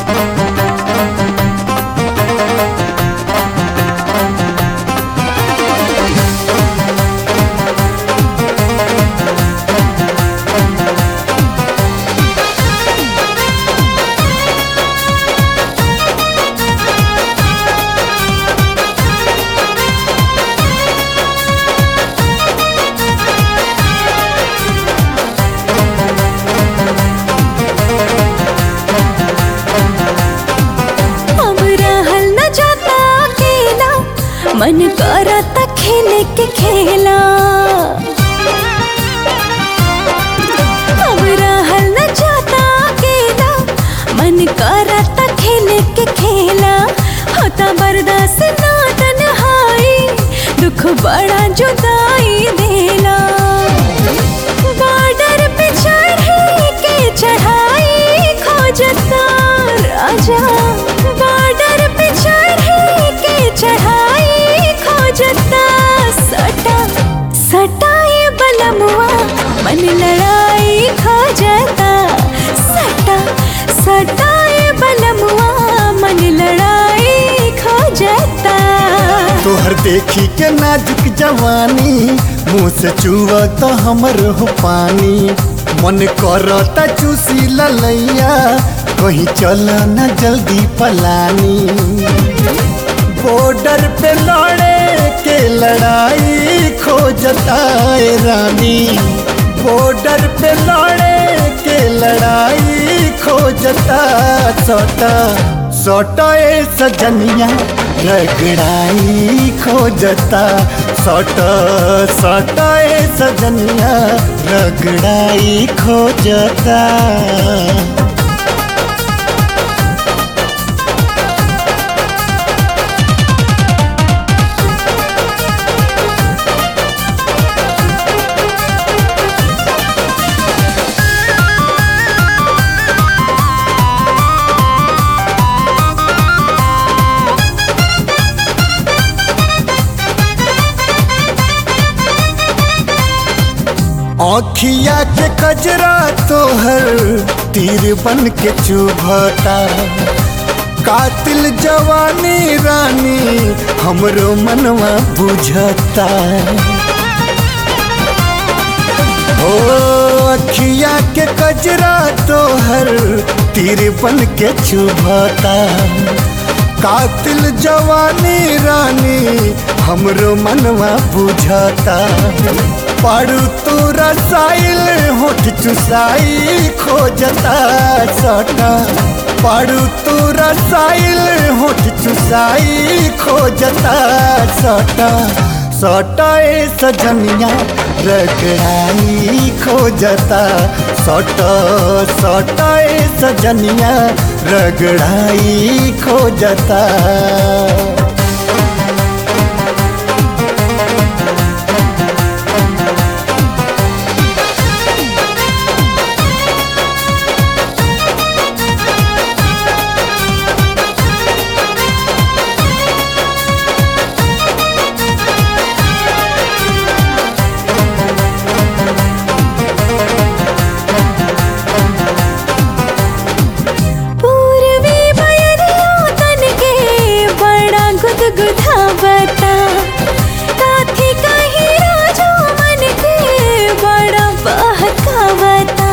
अब रहल न जाता अकेला मन करता खेले के खेला अब रहल न जाता अकेला मन करता खेले के खेला होता बर्दाश्त ना तन्हाई दुख बड़ा जुदाई देला बॉर्डर पे चढ़े के चढ़ाई खोजता राजा बॉर्डर पे चढ़े के चढ़ाई खोजता सटा सटाए बलमुआ मन लड़ाई खोजता सटा सटाए बलमुआ मन लड़ाई खोजता तोहर देखी के नाजुक जवानी मुँह से चुआ तो हमर हो पानी मन करता चूसी ललैया कहीं चल न जल्दी पलानी बॉर्डर पे लड़े के लड़ाई खोजता है रानी बॉर्डर पे लड़े के लड़ाई खोजता सोटा सोटा ए सजनिया रगड़ाई खोजता सोटा सोटा ए सजनिया रगड़ाई खोजता आँखिया के कजरा तोहर तीर बन के चुभता कातिल जवानी रानी हमरो मनवा बुझता ओ अखिया के कजरा तोहर तीर बन के चुभता कातिल जवानी रानी हमरो मनवा बुझता पड़ू तू रसाइल होठ चुसाई खोजता सटा पड़ू तू रसाइल होठ चुसाई खोजता सटा सटा ए सजनिया रगड़ाई खोजता सटा सटा ए सजनिया रगड़ाई खोजता पूर्वी बयरिया तन के बड़ा गुदगुदावता काथी कहीं राजो मन के बड़ा बहकावता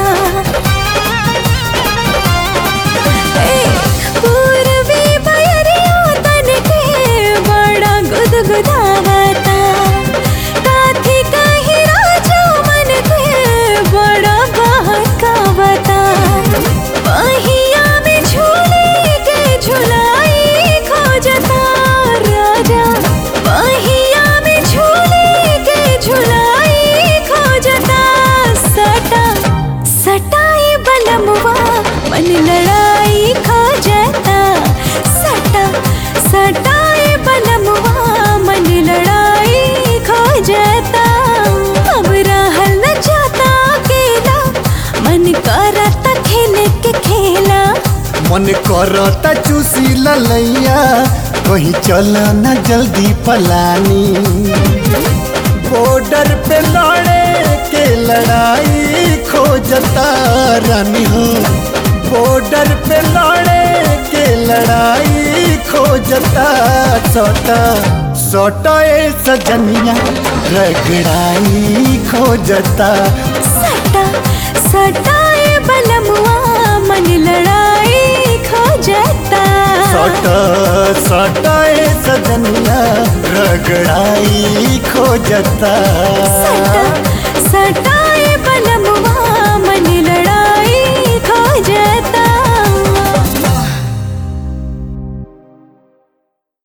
ए, पूर्वी बयरिया तन के बड़ा गुदगुदावता काथी कहीं राजो मन के बड़ा बहकावता पहिया में झूले के झुलाई खोजता राजा पहिया में झूले के झुलाई खोजता सटा सटाए बलमुआ मन लड़ाई खोजता सटा सटाए बलमुआ मन लड़ाई खोजता अब रहल न जाता अकेला मन करता खेले के खेला मन करता चूसी ललैया कहीं चल न जल्दी पलानी बॉर्डर पे लड़े के लड़ाई खोजता रानी हो बॉर्डर पे लड़े के खोजता सोटा सोटा ए सजनिया रगड़ाई खोजता सटा सटाए बलमुआ मन लड़ाई खो जाता सोटा सोटा ए सजनिया रगड़ाई खोजता सटा सटाए